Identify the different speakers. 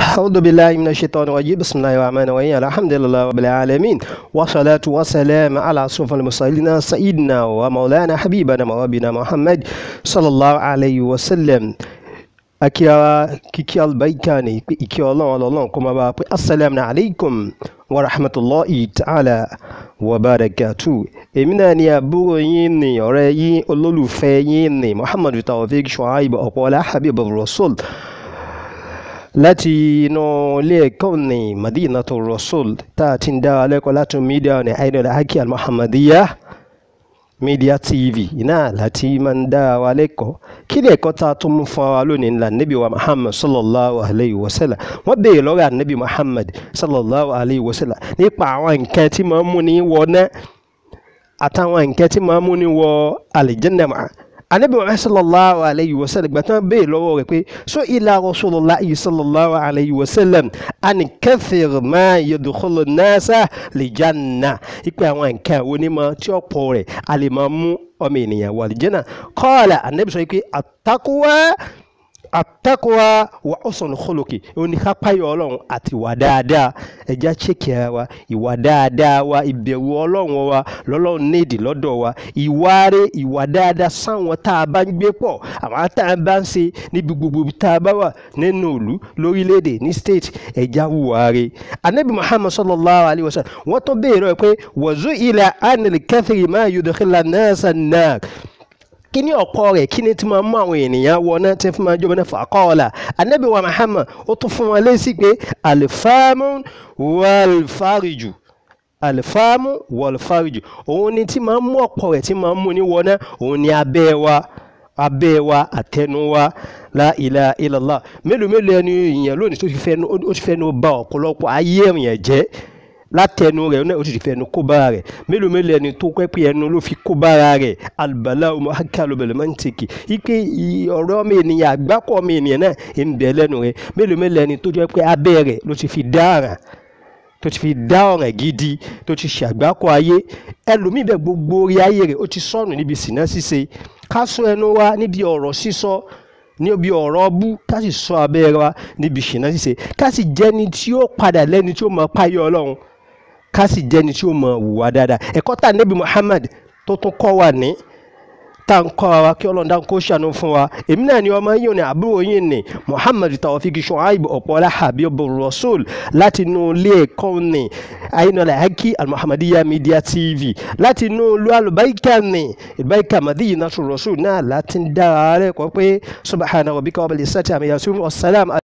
Speaker 1: أعوذ بالله من الشيطان الرجيم بسم الله الرحمن الرحيم الحمد لله رب العالمين والصلاة والسلام على أشرف المرسلين سيدنا ومولانا حبيبنا وربنا محمد صلى الله عليه وسلم akíra kíkí albaika ní ìkí ọlọ́run ọlọ́run kó máa bá a pé assalamu alaikum wa rahmatulahi ta'ala wa barakatu èmi náà ni àbúrò yín ní ọ̀rẹ́ yín olólùfẹ́ yín ní muhammadu tawfiq shuaib ọ̀pọ̀lá habib rasul láti inú ilé ẹ̀kọ́ ní madinatu rasul tá a ti ń dá alẹ́kọ̀ọ́ láti mídíà ní ainul haki al-muhammadiyya media tv iná láti máa ń dá wa lẹ́kọ̀ọ́ kí ni ẹ̀kọ́ tá a tún mú fún wa lónìí ńlá níbi wa muhammad sallallahu alayhi wa sallam wọ́n béèrè lọ́rọ̀ ànábì muhammad sallallahu alayhi wa sallam nípa àwọn nǹkan tí máa ń mú ní wọ náà àtàwọn nǹkan tí máa ń mú ní wọ àlìjẹ́nà máa anabi wa sallallahu alayhi wa sallam gbàtàn bẹ́ẹ̀ lọ́wọ́ rẹ̀ pé so ila rasulillahi sallallahu alayhi wa sallam ani kathir ma yadkhulu nasa li janna ipe àwọn nǹkan wo ni ma tí ó pọ̀ rẹ̀ a lè máa mú ọmọ ènìyàn wà lìjẹ́nà qala anabi sọ pé at-taqwa àtẹ́kọ̀ọ́ wa ọ̀sán kọlọ́kì òní ká páyọ̀ ọlọ́run àti ìwà dáadáa ẹja ṣèkì ara wa ìwà dáadáa wa ìbẹ̀rù ọlọ́run wa lọ́lọ́run nídìí lọ́dọ̀ wa ìwà rẹ̀ ìwà dáadáa sáwọn tá a bá ń gbé pọ̀ àwọn tá a bá ń ṣe níbi gbogbo tá a bá wà nínú ìlú lórílẹ̀‐èdè ní state ẹja wùwà rẹ̀ anabi muhammad sallallahu alayhi wa sallam wọ́n tó béèrè pé wàzú ilà anil kathiri máa yudkhila nasa náà kí ni ọ̀pọ̀ rẹ̀ kí ni tí máa mú àwọn ènìyàn wọ náà tí fún máa jọba náà fàkọ́ọ̀là anabi wa muhammad ó tún fún wọn lésì pé alifamu wàlfàrìjù alifamu wàlfàrìjù òun ni tí máa mú ọ̀pọ̀ rẹ̀ tí máa mú ní wọ náà òun ni abẹ́ wa abẹ́ wa àtẹnu wa la ilaha illallah mélòó mélòó ẹni ìyẹn lónìí tó ti fẹ́nu ba ọ̀pọ̀lọpọ̀ ayé èèyàn jẹ́ látẹnu rẹ̀ náà ó sì fẹ́ ẹnu kó bára rẹ̀ mélòó mélòó ẹni tó pẹ́ pé ẹnu ló fi kó bára rẹ̀ alùbálà ọmọ akálù bẹ̀rẹ̀ máa ń tèkì ike ọ̀rọ̀ ọmọ ènìyàn àgbákọ̀ ọmọ ènìyàn náà ń bẹ lẹ́nu rẹ̀ mélòó mélòó ẹni tó jẹ́ pé abẹ́ rẹ̀ ló ti fi dára tó ti fi dá ọ̀ràn gidi tó ti ṣàgbákọ̀ ayé ẹlòmíì bẹ gbogbo orí ayé rẹ̀ ó ti sọnù níbi sìná ṣíṣe ká sọ ẹnu wa níbi ọ̀rọ̀ sísọ níbi ọ̀rọ̀ ọbú ká sì sọ abẹ́ wa níbi ṣìnà ṣíṣe ká sì jẹ́ni tí ó padà lẹ́ni tí ó mọ páyọ̀ ọlọ́run ká sì jẹ́ni tí ó mọ wùwà dáadáa ẹ̀kọ́ tá nẹ́bí Muhammad tó tún kọ́ wa ní tá n kọ́ wa kí ọlọ́run dáhùn kó ṣàánú fún wa èmi náà ni ọmọ yìí ní àbúrò yìí ní Muhammad Tawfiq Shuaib ọ̀pọ̀lá Habib Rasul láti inú ilé ẹ̀kọ́ ní Ainul Haki Al-Muhammadiyya Media TV láti inú ìlú alùbáríkà ní ìbáríkà Madinatu Rasul náà láti ń dára rẹ̀ kọ́ pé subhana rabbika rabbil izzati amma yasifun wassalam